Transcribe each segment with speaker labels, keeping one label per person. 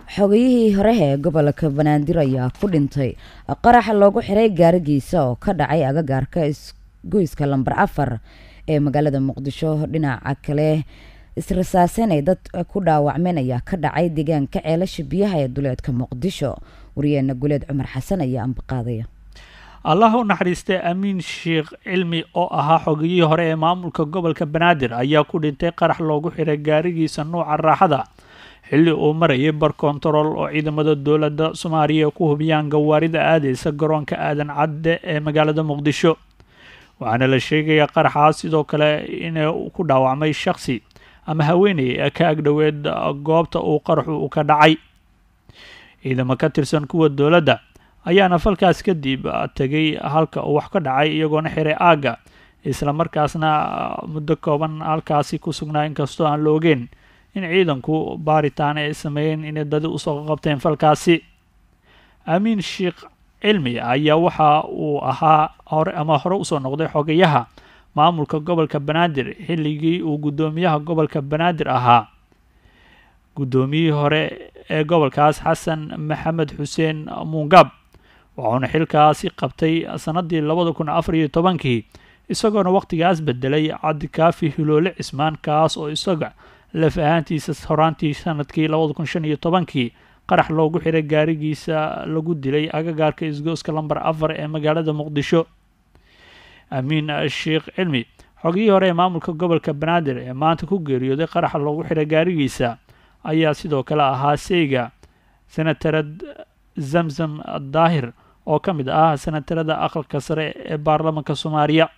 Speaker 1: xogayihii hore ee gobolka banaadir ayaa ku dhintay qaraxa loogu xiray gaarigiisa oo ka dhacay agagaarka isgoyska lambar afar ee magaalada muqdisho dhinaca kale israsaasen ay dad ku dhaawacmeen ayaa ka dhacay deegaanka ceelasha biyaha ee duleedka muqdisho wariyeena guleed cumar xasan ayaa ambaqaadaya
Speaker 2: allah u naxariistay amiin sheekh cilmi oo ahaa xogiyihii hore ee maamulka gobolka banaadir ayaa ku dhintay qarax loogu xiray gaarigiisa nuuca raaxada xilli uu marayay bar kontarool oo ciidamada dowladda soomaaliya ku hubiyaan gawaarida aadeysa garoonka aadan cadde ee magaalada muqdisho waxaana la sheegayaa qaraxaas sidoo kale inuu ku dhaawacmay shakhsi ama haweeney ee ka agdhoweed goobta uu qaraxu u ka dhacay ciidamo ka tirsan kuwa dowladda ayaana falkaas kadib tegay halka uu wax ka dhacay iyagoona xiray aagga isla markaasna muddo kooban halkaasi ku sugnaa inkastoo aan la ogeyn in ciidanku baaritaan ay sameeyeen inay dadi usoo qabteen falkaasi amiin sheekh cilmi ayaa waxa uu ahaa hore ama hore usoo noqday xogayaha maamulka gobolka banaadir xilligii uu guddoomiyaha gobolka banaadir ahaa guddoomiyihii hore ee gobolkaas xasan maxamed xuseen muungab wuxuuna xilkaasi qabtay sannaddii labada kun afar iyo tobankii isagoona wakhtigaas bedelay cabdikaafi hiloole cismaan kaas oo isaga laf ahaantiisa horaantii sanadkii labada kun shan iyo tobankii qarax loogu xiray gaarigiisa lagu dilay agagaarka isgooska lambar afar ee magaalada muqdisho amiin sheekh cilmi xogihii hore ee maamulka gobolka banaadir ee maanta ku geeriyooday qaraxa loogu xiray gaarigiisa ayaa sidoo kale ahaa seyga senatarad zamzam daahir oo ka mid ah senatarada aqalka sare ee baarlamanka soomaaliya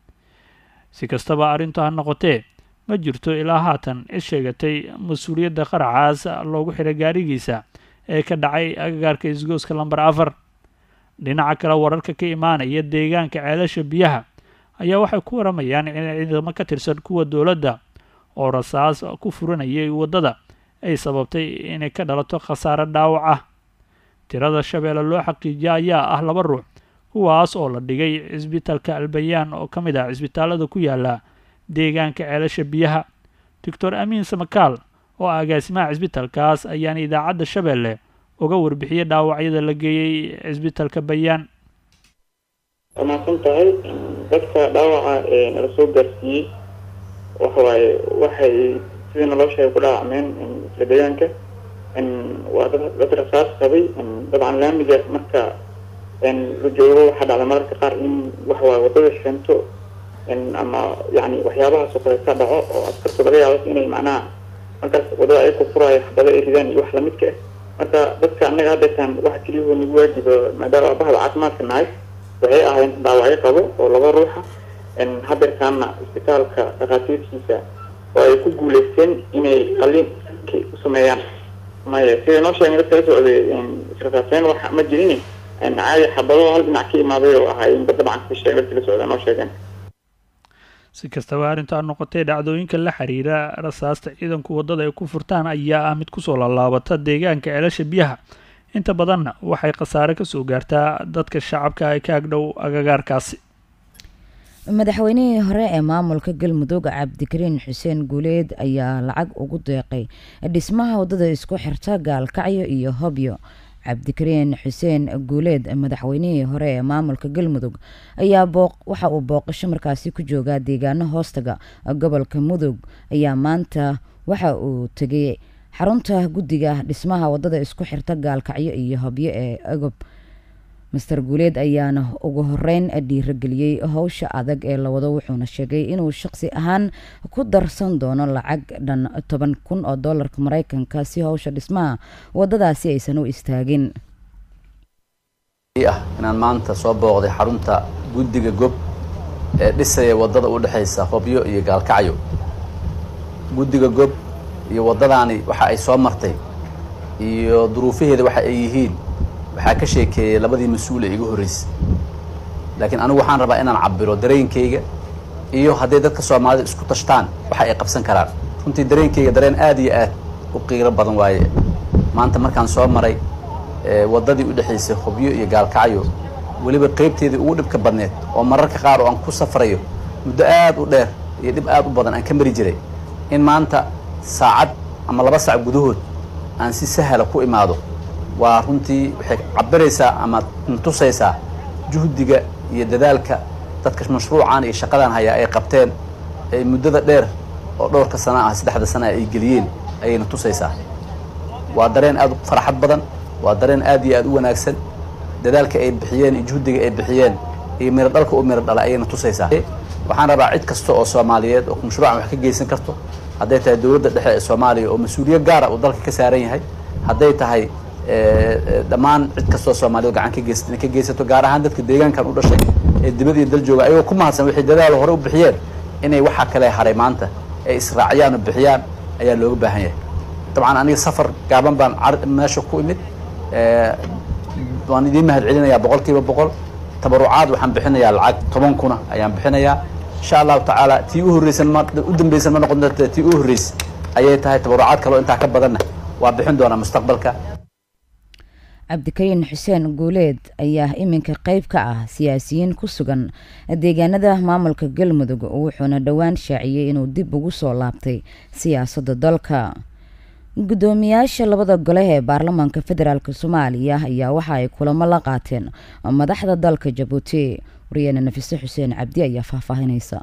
Speaker 2: si kastaba arrintu ha noqotee ma jirto ilaa haatan cid sheegatay mas-uuliyadda qaraxaas loogu xiray gaarigiisa ee ka dhacay agagaarka isgooska lambar afar dhinaca kale wararka ka imaanaya deegaanka ceelasha biyaha ayaa waxay ku waramayaan in ciidamo ka tirsan kuwa dowladda oo rasaas ku furanayay waddada ay sababtay inay ka dhalato khasaare dhaawac ah tirada shabeelle loo xaqiijiya ayaa ah laba ruux kuwaas oo la dhigay cisbitaalka albayaan oo ka mid ah cisbitaalada ku yaala deegaanka ceelasha biyaha doctor amiin samakaal oo ah agaasimaha cisbitaalkaas ayaana idaacadda shabeelle uga warbixiyey dhaawacyada la geeyey cisbitaalka bayaan
Speaker 3: waa mahadsan tahay dadka dhaawaca nala soo gaarsiiyey waxawaaye waxay sidii naloo sheegay ku dhaawacmeen isla deegaanka waa dad rasaas qabay dabcan laamiga marka la joogo waxaa dhacda mararka qaar in waxawaaye wadada sheento ama yani waxyaabahaas oo kale ka dhaco oo askartu laga yaabo inay macnaha markaas wadada ay ku furaayo xabado ay ridaan iyo wax lamidka ah marka dadka annaga hadeetaan waxa keliyahoo nagu waajiba maadaama bahda caafimaadka nahay waxay ahayn dhaawacyo qabo oo laba ruuxa hadeerkaana isbitaalka dhakhaatiirtiisa oo ay ku guuleysteen inay qalin u sameeyaan maya sida noo sheegay dadka la socday israsaaseen wax ma jirin caadi xabado hal dhinac ka imaaday oo ahaayeen dabcan ka sheegay dadka la socda noo sheegeen
Speaker 2: si kastaba arrintaa noqotay dhacdooyinka la xiriira rasaasta ciidanku waddada ay ku furtaan ayaa ah mid kusoo laalaabata deegaanka ceelasha biyaha inta badanna waxay khasaare kasoo gaartaa dadka shacabka ay ka agdhow agagaarkaasi
Speaker 1: madaxweynihii hore ee maamulka galmudug cabdikariin xuseen guuleed ayaa lacag ugu deeqay dhismaha waddada isku xirta gaalkacyo iyo hobyo cabdikariin xuseen guuleed madaxweynihii hore ee maamulka galmudug ayaa waxa uu booqasho markaasi ku joogaa deegaano hoostaga gobolka mudug ayaa maanta waxa uu tegay xarunta guddiga dhismaha waddada isku xirta gaalkacyo iyo hobyo ee agob master guuleed ayaana ugu horeyn dhiirageliyey howsha adag ee la wado wuxuuna sheegay inuu shaqsi ahaan ku darsan doono lacag dhan toban kun oo doolarka mareykanka si howsha dhismaha wadadaasi aysan u istaagin
Speaker 4: ah inaan maanta soo booqday xarunta guddiga gob ee dhisaya waddada u dhexaysa hobyo iyo gaalkacyo guddiga gob iyo waddadaani waxa ay soo martay iyo duruufaheeda waxa ay yihiin waxaa ka sheekeeyey labadii mas-uul ee iga horreysay laakiin anigu waxaan rabaa inaan cabiro dareenkayga iyo hadday dadka soomaalida isku tashtaan waxa ay qabsan karaan runtii dareenkayga dareen aad iyo aad u qiiro badan waaye maanta markaan soo maray waddadii u dhexaysay hobyo iyo gaalkacyo weliba qaybteedii ugu dhibka badneed oo mararka qaar oo aan ku safrayo muddo aad u dheer iyo dhib aad u badan aan ka mari jiray in maanta saacad ama laba sac gudahood aan si sahla ku imaado waa runtii waxay cabiraysaa ama tusaysaa juhdiga iyo dadaalka dadka mashruucan iyo shaqadan hayaa ay qabteen ay muddada dheer oo dhowrka sana ah saddexda sana ay geliyeen ayayna tusaysaa waa dareen aad u farxad badan waa dareen aad iyo aad u wanaagsan dadaalka ay bixiyeen iyo juhdiga ay bixiyeen iyo miro dhalka u miro dhala ayayna tusaysaa waxaan rabaa cid kasta oo soomaaliyeed oo mashruucan wax ka geysan karto hadday tahay dowladda dhexe ee soomaaliya oo mas-uuliyo gaara uu dalka ka saaran yahay hadday tahay dhammaan cid kastoo soomaaliyeed gacan ka geysat inay ka geysato gaar ahaan dadka deegaankan u dhashay ee dibad iyo dal jooga ayagoo ku mahadsan wixii dadaal hore u bixiyeen inay waxaa kale haray maanta ay israaciyaan oo bixiyaan ayaa looga baahan yahay dabcan aniga safar gaaban baan meesha ku imid waan idiin mahad celinayaa boqol kiiba boqol tabarucaad waxaan bixinayaa lacag toban kuna ayaan bixinayaa insha allahu tacaala tii u horreysan ma u dambeysan ma noqon doonta tii u horreysay ayay tahay tabarucaad kaleo intaa ka badanna waa bixin doonaa mustaqbalka
Speaker 1: cabdikariin xuseen guuleed ayaa iminka qeyb ka ah siyaasiyiin ku sugan deegaanada maamulka galmudug wuxuuna dhowaan shaaciyey inuu dib ugu soo laabtay siyaasadda dalka guddoomiyaasha labada gole ee baarlamaanka federaalk soomaaliya ayaa waxa ay kulamo la qaateen madaxda dalka jabuuti wariyaane nafise xuseen cabdi ayaa faahfaahinaysa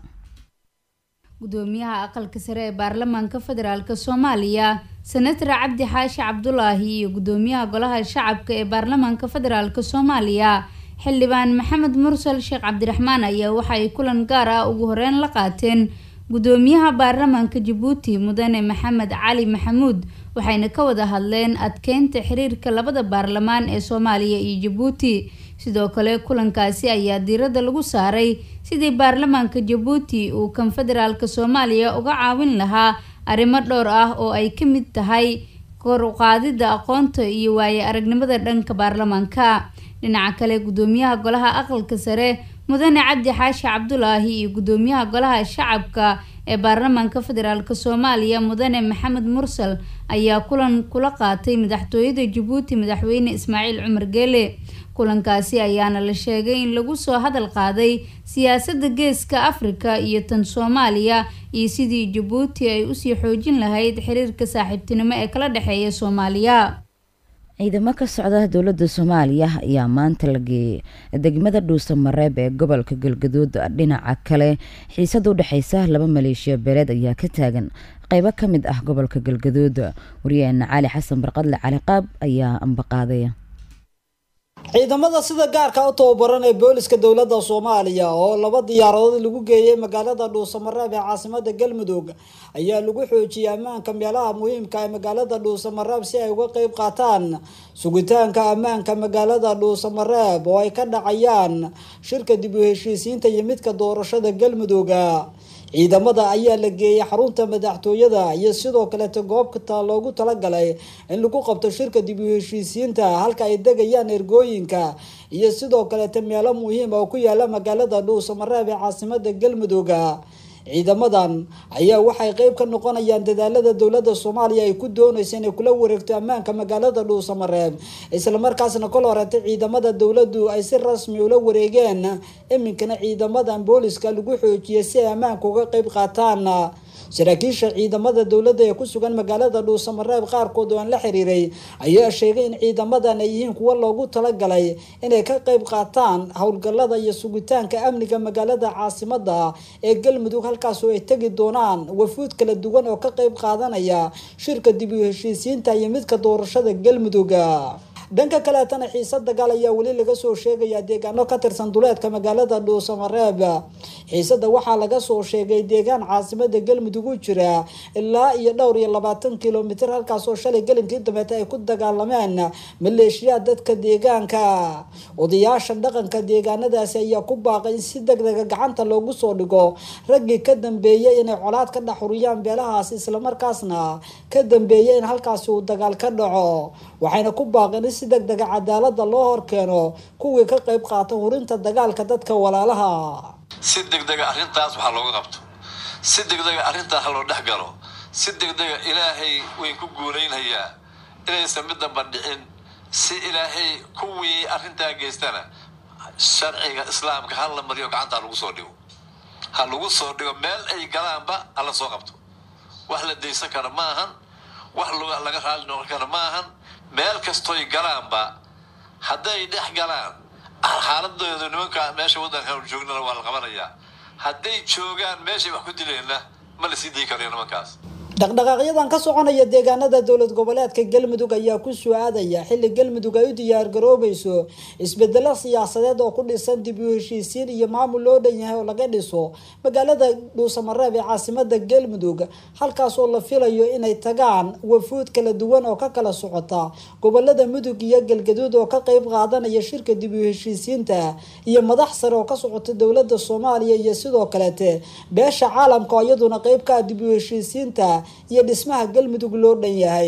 Speaker 5: gudoomiyaha aqalka sare ee baarlamaanka federaalk soomaaliya senator cabdi xaashi cabdulaahi iyo gudoomiyaha golaha shacabka ee baarlamaanka federaalk soomaaliya xildhibaan maxamed mursal sheekh cabdiraxmaan ayaa waxa ay kulan gaar ah ugu horeyn la qaateen gudoomiyaha baarlamaanka jabuuti mudane maxamed cali maxamuud waxayna ka wada hadleen adkeynta xiriirka labada baarlamaan ee soomaaliya iyo jabuuti sidoo kale kulankaasi ayaa diiradda lagu saaray sidii baarlamaanka jabuuti uu kan federaalka soomaaliya uga caawin lahaa arrimo dhowr ah oo ay ka mid tahay kor u qaadidda aqoonta iyo waaye aragnimada dhanka baarlamaanka dhinaca kale gudoomiyaha golaha aqalka sare mudane cabdi xaashi cabdulaahi iyo gudoomiyaha golaha shacabka ee baarlamaanka federaalk soomaaliya mudane maxamed mursal ayaa kulan kula qaatay madaxtooyada jabuuti madaxweyne ismaaciil cumar geele kulankaasi ayaana la sheegay in lagu soo hadal qaaday siyaasadda geeska afrika iyo tan soomaaliya iyo sidii jabuuti ay usii xoojin lahayd xiriirka saaxiibtinimo ee kala dhexeeya soomaaliya
Speaker 1: ciidamo ka socda dowladda soomaaliya ayaa maanta la geeyay degmada dhuusa mareeb ee gobolka galgaduud dhinaca kale xiisada u dhexeysa laba maleeshiya beeleed ayaa ka taagan qeybo ka mid ah gobolka galgaduud wariyaheena cali xasan barqadle cali qaab ayaa ambaqaaday
Speaker 6: ciidamada sida gaarka u tababaran ee booliska dowladda soomaaliya oo laba diyaaradood lagu geeyay magaalada dhuusamareeb ee caasimada galmudug ayaa lagu xoojiyay ammaanka meelaha muhiimka ee magaalada dhuusamareeb si ay uga qeyb qaataan sugitaanka ammaanka magaalada dhuusamareeb oo ay ka dhacayaan shirka dib u heshiisiinta iyo midka doorashada galmuduga ciidamada ayaa la geeyay xarunta madaxtooyada iyo sidoo kaleeta goobta loogu talagalay in lagu qabto shirka dib u heshiisiinta halka ay degayaan ergooyinka iyo sidoo kaleeta meelo muhiima oo ku yaala magaalada dhuusamareeb ee caasimada galmudugga ciidamadan ayaa waxay qeyb ka noqonayaan dadaalada dowlada soomaaliya ay ku dooneysa inay kula wareegto ammaanka magaalada dhuusamareeb islamarkaasna kol horeeta ciidamada dowladu ay si rasmi ula wareegeen iminkana ciidamadan booliska lagu xoojiyay si ay ammaanka uga qeyb qaataan saraakiisha ciidamada dowladda ee ku sugan magaalada dhuusamareeb qaarkood oo aan la xiriiray ayaa sheegay in ciidamadan ay yihiin kuwo loogu talagalay inay ka qeyb qaataan howlgalada iyo sugitaanka amniga magaalada caasimada ee galmudug halkaasoo ay tegi doonaan wafuud kala duwan oo ka qeyb qaadanaya shirka dib u heshiisiinta iyo midka doorashada galmuduga dhanka kaleetana xiisa dagaal ayaa weli laga soo sheegayaa deegaano ka tirsan duleedka magaalada dhuusamareeb xiisada waxaa laga soo sheegay deegaan caasimada galmudug u jira ilaa iyo dhowr iyo labaatan kilomitr halkaasoo shalay gelinkii dambeeta ay ku dagaalameen maleeshiyaad dadka deegaanka odayaasha dhaqanka deegaanadaasi ayaa ku baaqay in si degdega gacanta loogu soo dhigo raggii ka dambeeyay inay colaad ka dhexuriyaan beelahaasi islamarkaasna ka dambeeyay in halkaasi uu dagaal ka dhaco waxayna ku baaqeen in si degdega cadaalada loo horkeeno kuwii ka qeyb qaata hurinta dagaalka dadka walaalaha
Speaker 7: si degdega arrintaas waxaa looga qabto si degdega arrintaas ha loo dhex galo si degdega ilaahay wayn ku guulaynayaa inaysan mid damba dhicin si ilaahay kuwii arrintaa geystana sharciga islaamka ha la mariyo gacanta ha lagu soo dhigo ha lagu soo dhigo meel ay galaanba hala soo qabto wax la daysan kara ma ahan wax laga raali noqon kara ma ahan meel kastoy galaanba hadday dhex galaan xaaladooda nimanka meesha waddankan joognana waa la qabanayaa hadday joogaan meeshay wax ku dileenna ma la sii dii karayo nimankaas
Speaker 6: dhaqdhaqaaqyadan ka soconaya deegaanada dowlad goboleedka galmudug ayaa ku soo aadaya xilli galmudug ay u diyaar garoobayso isbedelo siyaasadeed oo ku dhisan dib u heshiisiin iyo maamul loo dhan yahay oo laga dhiso magaalada dhuusamareeb ee caasimada galmudug halkaas oo la filayo inay tagaan wafuud kala duwan oo ka kala socota gobolada mudug iyo galgaduud oo ka qeyb qaadanaya shirka dib u heshiisiinta iyo madax sare oo ka socota dowlada soomaaliya iyo sidoo kalete beesha caalamka oo iyaduna qeyb ka ah dib u heshiisiinta iyo dhismaha galmudug loo dhan yahay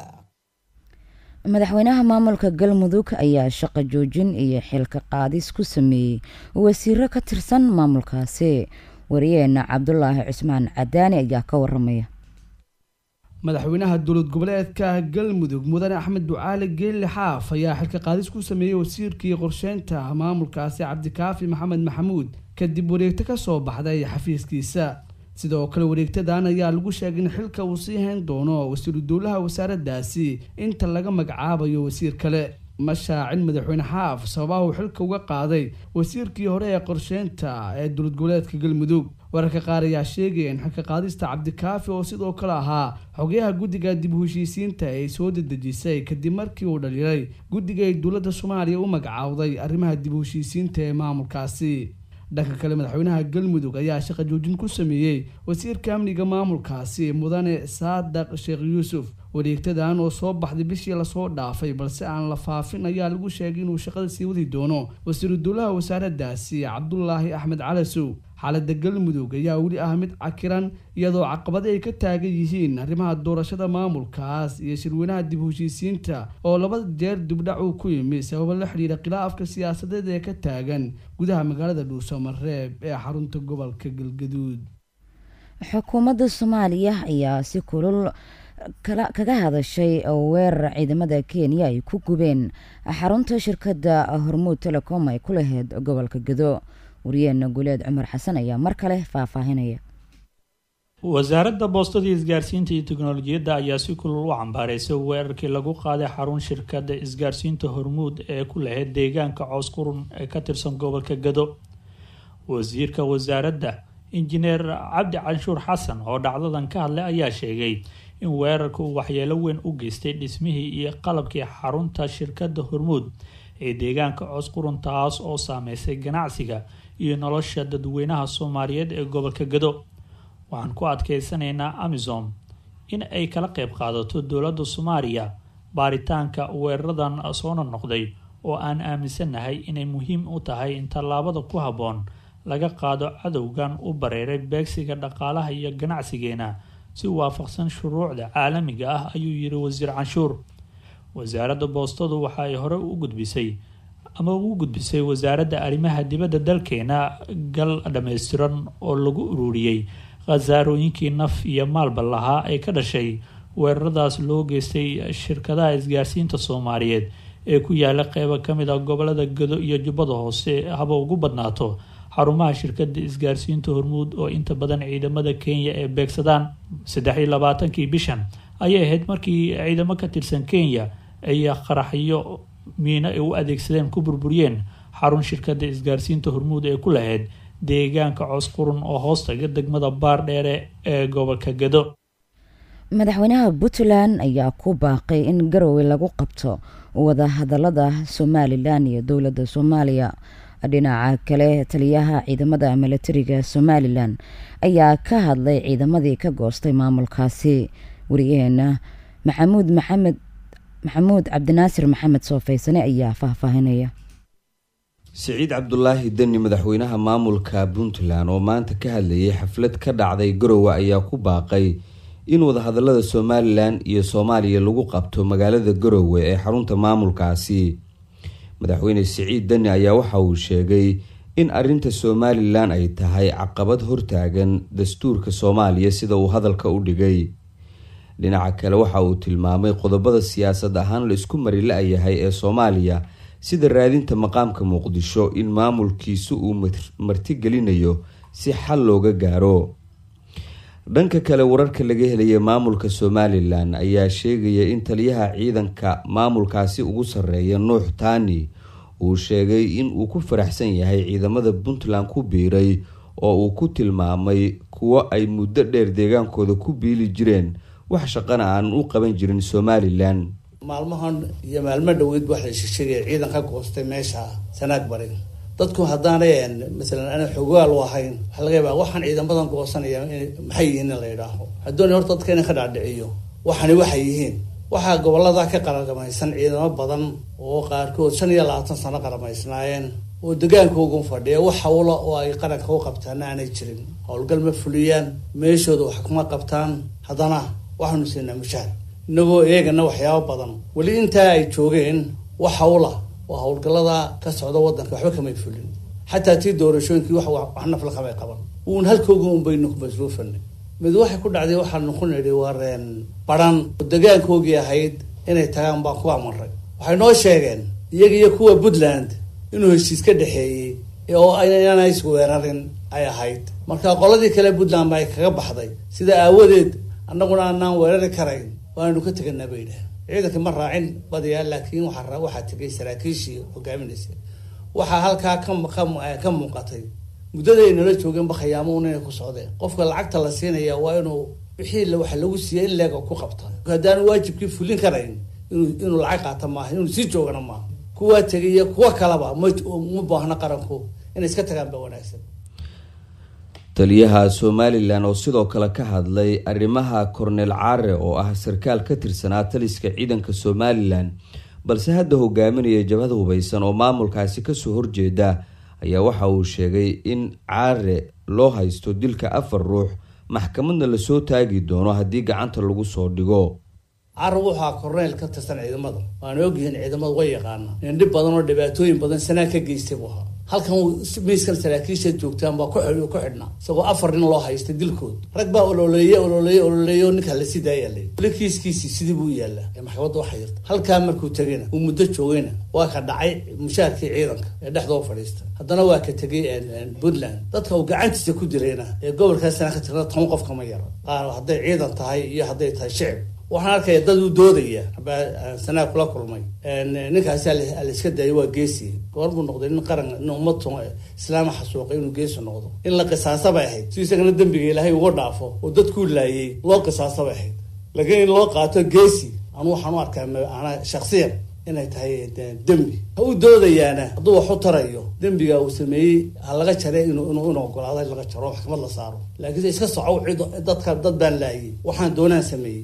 Speaker 1: madaxweynaha maamulka galmudug ayaa shaqo joojin iyo xilka qaadis ku sameeyey wasiiro ka tirsan maamulkaasi wariyeena cabdulaahi cusmaan cadaani ayaa ka waramaya
Speaker 8: madaxweynaha dowlad goboleedka galmudug mudane axmed ducaali geelle xaaf ayaa xilka qaadis ku sameeyey wasiirkii qorsheynta maamulkaasi cabdikaafi maxamed maxamuud kadib wareegto kasoo baxday xafiiskiisa sidoo kale wareegtadan ayaa lagu sheegay in xilka uu sii hayn doono wasiiru dowlaha wasaaraddaasi inta laga magacaabayo wasiir kale ma shaacin madaxweyne xaaf sababaha uu xilka uga qaaday wasiirkii hore ee qorsheynta ee dowlad goboleedka galmudug wararka qaar ayaa sheegaya in xilka qaadista cabdikaafi oo sidoo kale ahaa xogayaha guddiga dib u heshiisiinta ay soo dedejisay kadib markii uu dhaliilay guddiga ay dowladda soomaaliya u magacaawday arrimaha dib u heshiisiinta ee maamulkaasi dhanka kale madaxweynaha galmudug ayaa shaqo joojin ku sameeyey wasiirka amniga maamulkaasi mudane saadaq sheekh yuusuf wareegtadan oo soo baxday bishii lasoo dhaafay balse aan la faafin ayaa lagu sheegay inuu shaqada sii wadi doono wasiiru dowlaha wasaaraddaasi cabdulaahi axmed calasow xaalada galmudug ayaa weli ah mid cakiran iyadoo caqabada ay ka taagan yihiin arrimaha doorashada maamulkaas iyo shirweynaha dib u heshiisiinta oo laba jeer dibdhac uu ku yimi sababo la xidhiira khilaafka siyaasadeed ee ka taagan gudaha magaalada dhuusamareeb ee xarunta gobolka galgaduud
Speaker 1: xukuumadda soomaaliya ayaa si kulul kaga hadashay weerar ciidamada kenya ay ku gubeen xarunta shirkadda hormuud telecom ay ku lahayd gobolka gado wariyeena guleed cumar xasan ayaa mar kale faahfaahinaya
Speaker 2: wasaaradda boostada isgaarsiinta iyo teknolojiyadda ayaa si kulul u cambaareysay weerarkii lagu qaaday xarun shirkadda isgaarsiinta hormuud ee ku lahayd deegaanka coos qurun ee ka tirsan gobolka gado wasiirka wasaaradda injineer cabdi canshuur xasan oo dhacdadan ka hadlay ayaa sheegay in weerarka uu waxyeelo weyn u geystay dhismihii iyo qalabkii xarunta shirkadda hormuud ee deegaanka coos qurun taas oo saameysay ganacsiga iyo nolosha dadweynaha soomaaliyeed ee gobolka gado waxaan ku adkeysanaynaa amisom in ay kala qeyb qaadato dowladda soomaaliya baaritaanka weeraradan soona noqday oo aan aaminsanahay inay muhiim u tahay in tallaabada ku habboon laga qaado cadowgan u bareeray beegsiga dhaqaalaha iyo ganacsigeena si waafaqsan shuruucda caalamiga ah ayuu yiri wasiir canshuur wasaaradda boostadu waxa ay hore u gudbisay ama ugu gudbisay wasaaradda arrimaha dibadda dalkeena gal dhammaystiran oo lagu ururiyey khasaarooyinkii naf iyo maalba lahaa ee ka dhashay weeraradaas loo geystay shirkadaha isgaarsiinta soomaaliyeed ee ku yaala qeybo kamid ah gobolada gado iyo jubbada hoose haba ugu badnaato xarumaha shirkada isgaarsiinta hormuud oo inta badan ciidamada kenya ee beegsadaan saddex iyo labaatankii bishan ayay ahayd markii ciidamo ka tirsan kenya ay qaraxyo miino ay u adeegsadeen ku burburiyeen xarun shirkada isgaarsiinta hormuud ee ku lahayd deegaanka coos qurun oo hoostaga degmada baar dheere ee gobolka gado
Speaker 1: madaxweynaha puntland ayaa ku baaqay in garowe lagu qabto wada hadalada somalilan iyo dowladda soomaaliya dhinaca kale taliyaha ciidamada milatariga somalilan ayaa ka hadlay ciidamadii ka goostay maamulkaasi wariyaheena maxamuud maxamed maxamuud cabdinaasir maxamed soofaysane ayaa faahfaahinaya
Speaker 9: siciid cabdulaahi deni madaxweynaha maamulka puntland oo maanta ka hadlayay xaflad ka dhacday garowe ayaa ku baaqay in wadahadalada somalilan iyo soomaaliya lagu qabto magaalada garowe ee xarunta maamulkaasi madaxweyne siciid deni ayaa waxa uu sheegay in arinta somalilan ay tahay caqabad hortaagan dastuurka soomaaliya sida uu hadalka u dhigay dhinaca kale waxa uu tilmaamay qodobada siyaasad ahaan la isku mari la-yahay ee soomaaliya sida raadinta maqaamka muqdisho in maamulkiisu uu martigelinayo si xal looga gaaro dhanka kale wararka laga helaya maamulka somalilan ayaa sheegaya in taliyaha ciidanka maamulkaasi ugu sarreeya nuux taani uu sheegay in uu ku faraxsan yahay ciidamada puntland ku biiray oo uu ku tilmaamay kuwo ay muddo dheer deegaankooda ku biili jireen wax shaqana aan u qaban jirin somalilan
Speaker 10: maalmahan iyo maalmo dhaweyd wax la sheegaya ciidan ka goostay meesha sanaag barin dadku haddaanay masalan ana xogaal u ahayn waxaa laga yaabaa waxaan ciidamadan goosanaya maxay yihiin in la yidhaaho hadooni horta dadka ina ka dhaadhiciyo waxani waxay yihiin waxaa gobolada ka qaragamaysan ciidamo badan oo qaarkood shan iyo labaatan sano qaramaysnaayeen oo degaankoogun fadhiya wax hawla oo ay qaranka u qabtaana aanay jirin howlgal ma fuliyaan meeshooda wax kuma qabtaan haddana waxaanu siinaa mushaar inagoo eegana waxyaabo badan weli intaa ay joogeen wax hawla oo howlgallada ka socda waddanka waxba kamay fulin xataa tii doorashooyinkii wax wax nafla kamay qaban uun halkooga un baynu ku masruufanay mid waxay ku dhacday waxaanu ku nidhi wareen baran oo degaankoogii ahayd inay tagaan baan ku amaray waxay noo sheegeen iyaga iyo kuwa puntland inuu heshiis ka dhexeeyey oo inaan isweerarin ay ahayd marka qoladii kale puntland ba ay kaga baxday sida aawadeed annaguna aanaan weerari karayn waanu ka teganaa bay yidhaah ciidanka ma raacin badiyaa laakiin waxaa waxaa tegay saraakiishii hogaaminaysa waxaa halkaa ka ka muuqatay muddada ay nala joogeenba khayaamoun inay ku socdeen qofka lacagta la siinaya waa inuu wixii waxa lagu siiyay in leega ku qabta haddaanu waajibkii fulin karayn inuu inuu lacag qaata maaha inuu sii joogana maaha kuwaa tegay iyo kuwa kalaba ma ma baahna qaranku inay iska tagaan ba wanaagsan
Speaker 9: taliyaha somalilan oo sidoo kale ka hadlay arrimaha korneel caare oo ah sarkaal ka tirsanaa taliska ciidanka somalilan balse hadda hogaaminaya jabhada hubeysan oo maamulkaasi kasoo horjeeda ayaa waxa uu sheegay in caare loo haysto dilka afar ruux maxkamadna lasoo taagi doono haddii gacanta lagu soo dhigo
Speaker 10: caare wuxaa korneyl ka tirsan ciidamada waana ogyihiin ciidamada way yaqaana nin dhib badan oo dhibaatooyin badan sanaa ka geystay buu ahaa halkan miiskan saraakiisha joogtaan baa ku ku xidhnaa isagoo afar nin loo haysta dilkood rag baa ololeeye ololeeye ololeeye oo ninkaa lasii daaya la weli kiiskiisii sidii buu yaallaa ee maxkamadda waxa yirta halkaa markuu tegayna uu muddo joogayna waa ka dhacay mushaarkii ciidanka ee dhexdoo fadhiista haddana waa ka tegay puntland dadka uu gacantiisa ku dilayna ee gobolkaasana ka tirna toban qof kama yara qaar hadday ciidan tahay iyo hadday tahay shicib waxaan arkaya dad u doodaya baa sanaa kula kulmay ninkaasi alaiska daayay waa geesi goor buu noqday nin qaran nin ummad islaama xasuuqay inuu geesi noqdo in la qisaasa bay ahayd si isagana dembiga ilaahay uga dhaafo oo dadkuu laayay loo qisaasa bay ahayd laakiin in loo qaato geesi anu waxaan u arkaa ana shaksiyan inay tahay dembi ha u doodayaana hadduu wax u tarayo dembiga uu sameeyey ha laga jare inuu inuu ogolaado in laga jaro maxkamad la saaro laakiin iska soco cid dadka dad baan laayay waxaan doonaan sameeyey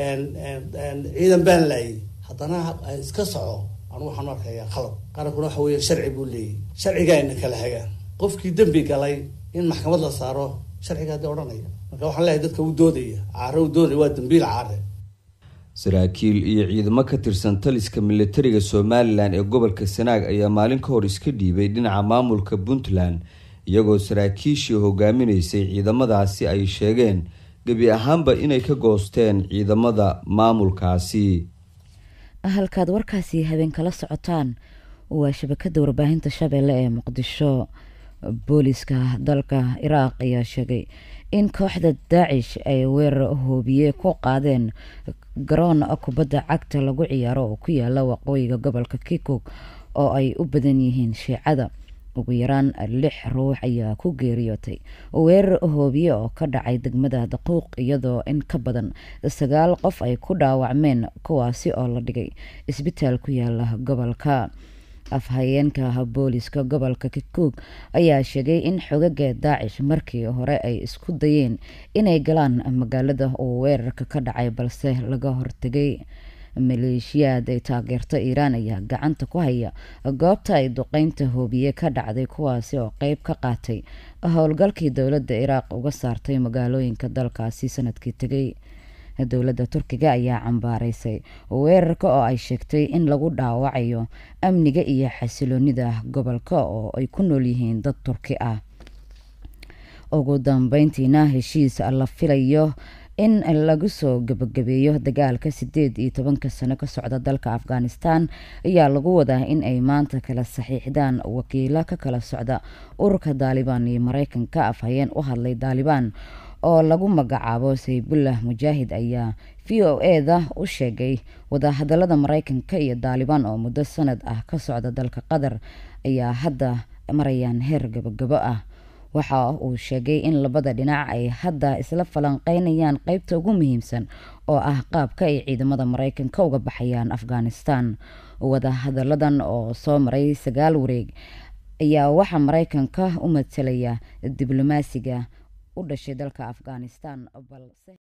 Speaker 10: ciidan baan laayay haddana iska soco anu waxaan arkayaa khalad qarankuna waxa weeye sharci buu leeyahy sharcigaa ina kala hagaan qofkii dembi galay in maxkamad la saaro sharcigaa dee odhanaya marka waxaan leeyahay dadka u doodaya caare u doodaya waa dambiil caare
Speaker 9: saraakiil iyo ciidamo ka tirsan taliska militariga somalilan ee gobolka sanaag ayaa maalin ka hor iska dhiibay dhinaca maamulka puntland iyagoo saraakiishii hogaaminaysay ciidamadaasi ay sheegeen gebi ahaanba inay ka goosteen ciidamada maamulkaasi
Speaker 1: halkaad warkaasi habeen kala socotaan waa shabakada warbaahinta shabeelle ee muqdisho booliska dalka iraaq ayaa sheegay in kooxda daacish ay weerar hoobiye ku qaadeen garoon kubadda cagta lagu ciyaaro oo ku yaala waqooyiga gobolka kikog oo ay u badan yihiin shiicada ugu yaraan lix ruux ayaa ku geeriyootay weerar hoobiye oo ka dhacay degmada daquuq iyadoo in ka badan sagaal qof ay ku dhaawacmeen kuwaasi oo la dhigay isbitaal ku yaala gobolka afhayeenka booliska gobolka kikuug ayaa sheegay in xogaga daacish markii hore ay isku dayeen inay galaan magaalada uu weerarka ka dhacay balse laga hortegay maleeshiyaad ay taageerto iiraan ayaa gacanta ku haya goobta ay duqeynta hoobiye ka dhacday kuwaasi oo qeyb ka qaatay howlgalkii dowladda iraaq uga saartay magaalooyinka dalkaasi sanadkii tegay dowladda turkiga ayaa cambaaraysay weerarka oo ay sheegtay in lagu dhaawacayo amniga iyo xasiloonida gobolka oo ay ku nool yihiin dad turki ah ugu dambeyntiina heshiis la filayo in lagu soo gabagabeeyo dagaalka sideed iyo tobanka sano ka socda dalka afghanistan ayaa lagu wadaa in ay maanta kala saxiixdaan wakiilo ka kala socda ururka daalibaan iyo mareykanka afhayeen u hadlay daalibaan oo lagu magacaabo saybullah mujaahid ayaa v o eda u sheegay wadahadalada mareykanka iyo daalibaan oo muddo sanad ah ka socda dalka qatar ayaa hadda marayaan heer gabagabo ah waxa uu sheegay in labada dhinac ay hadda isla falanqeynayaan qeybta ugu muhiimsan oo ah qaabka ay ciidamada mareykanka uga baxayaan afghanistan wadahadaladan oo soo maray sagaal wareeg ayaa waxaa mareykanka u matalaya diblomaasiga u dhashay dalka afghanistan balse